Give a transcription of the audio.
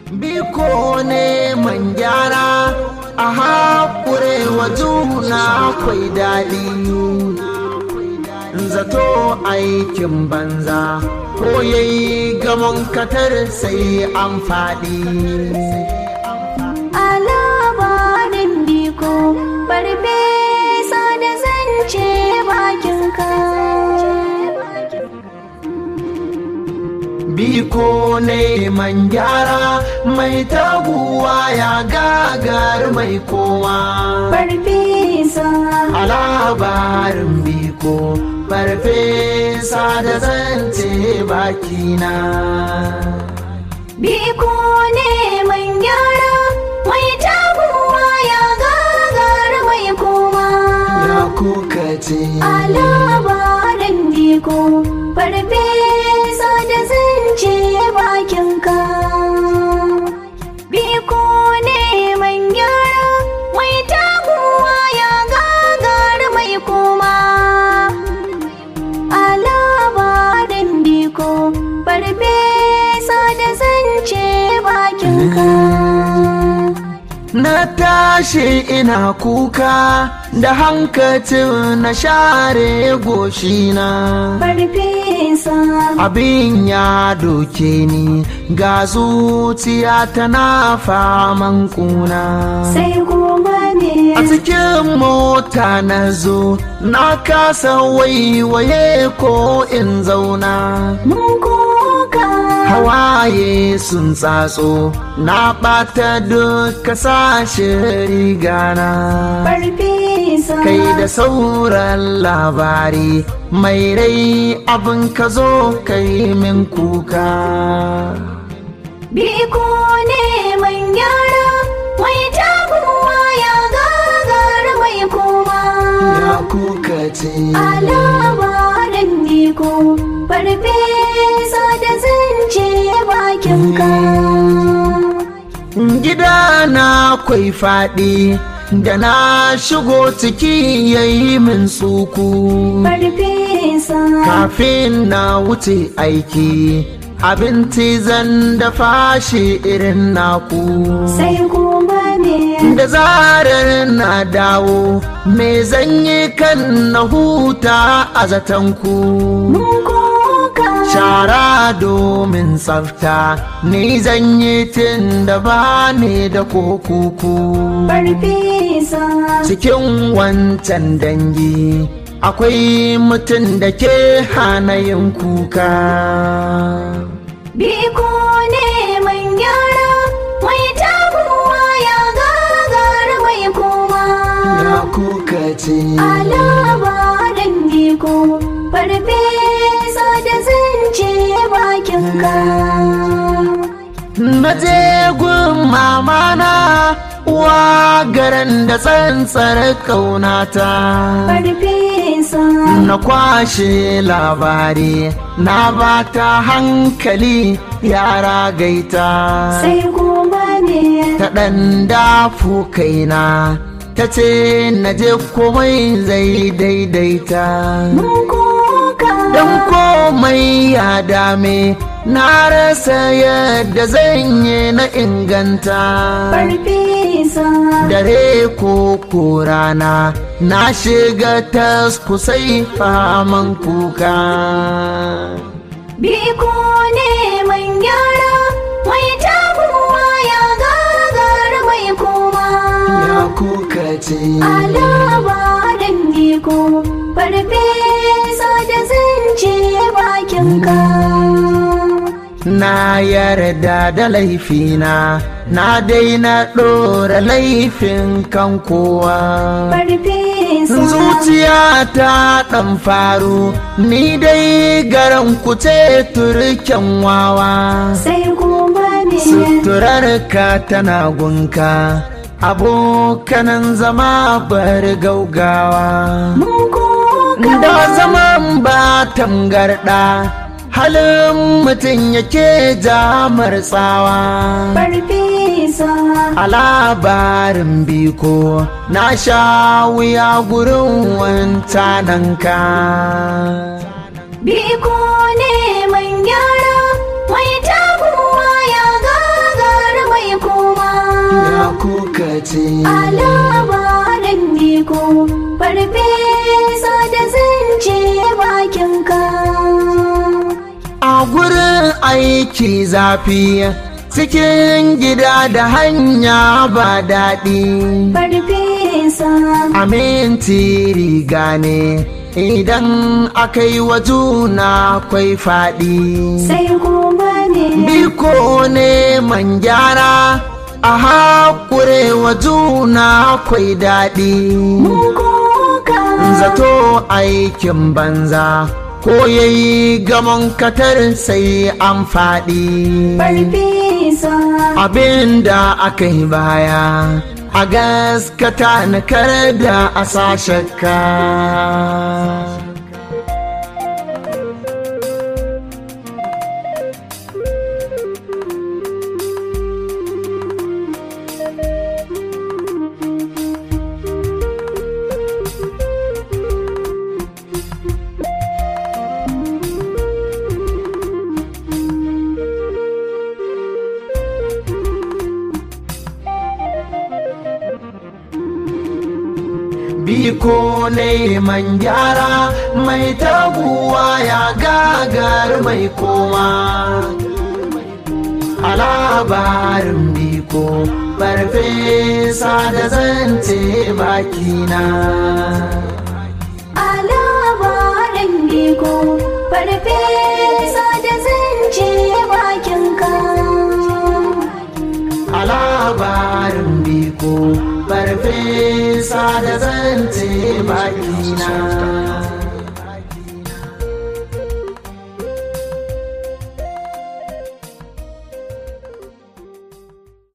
biko ne man gyara a haƙure wa juna kwai daɗi zato aikin banza ko yayi gamon katar sai an faɗi a labarin biko farfesa da zance bakinka biko ne man gyara mai taguwa ya gagar mai kowa farfesa a labarin biko farfesa da zance bakina biko ne man gyara mai taguwa ya gagar mai koma ya kuka ce a labarin biko farfesa da zance bakinka biko ne man gyara mai taguwa ya gagar mai koma a labarin biko farfesa da zance bakinka na tashi ina kuka da hankacin na share goshina farfesa abin ya doke ni ga zuciya tana faman kuna sai kuma ne a cikin mota na zo na kasa waiwaye ko in zauna mun kuka hawaye sun tsatso na ɓata duka sashe rigana farfesa kai da sauran labari mai rai abin ka zo kai min kuka biko ne man gyara mai taguwa ya gagar mai koma ya kuka ce a labarin biko farfesa da zance bakinka gida na kwai faɗi da na shigo ciki yayi min tsuku farfesa kafin na wuce aiki abinci zan dafa shi irin naku sai kuma ne da zarar na dawo me zan yi kan na huta a zatanku mun kuka shara domin tsafta ni zan yi tun da ba ni da kokuku farfesa cikin wancan dangi akwai mutum da ke hana yin kuka biko ne man gyara mai taguwa ya gagar mai koma ya kuka ce a labarin biko farfesa da zance bakinka na je gun mamana uwa garan da tsantsar kaunata farfesa na kwashe labari na bata hankali yara gaita sai kuma ne ta ɗan dafu kaina ta ce na je komai zai daidaita mun kuka don komai ya dame na rasa yadda zan yi na inganta farfesa dare ko ko rana na shiga taskusai faman kuka biko ne man gyara mai taguwa ya gagar mai koma ya kuka ce a labarin biko farfesa da zance bakinka na yarda da laifina na daina ɗora laifin kan kowa farfesa zuciya ta ɗan faru ni dai garan kuce turken wawa sai kuma ne suturar ka tana gunka abokanan zama bar gaugawa mun kuka da zaman ba tangarɗa halin mutum yake jamar tsawa farfesa a labarin biko na sha wuya gurin wancananka biko ne man gyara mai taguwa ya gagar aiki zafi cikin gida da hanya ba daɗi farfesa aminti riga ne idan aka yi wa juna kwai faɗi sai kuma ne biko ne man gyara a haƙure wa juna kwai daɗi mun koka zato aikin banza ko yayi gamon katar sai an faɗi farfesa abin da aka yi baya a gaskata na kar da a sa shakka biko neman gyara mai taguwa ya gagar mai koma a labarin biko farfesa da zance bakina a labarin biko farfesa da zance bakinka a labarin biko farfesa da zance bakina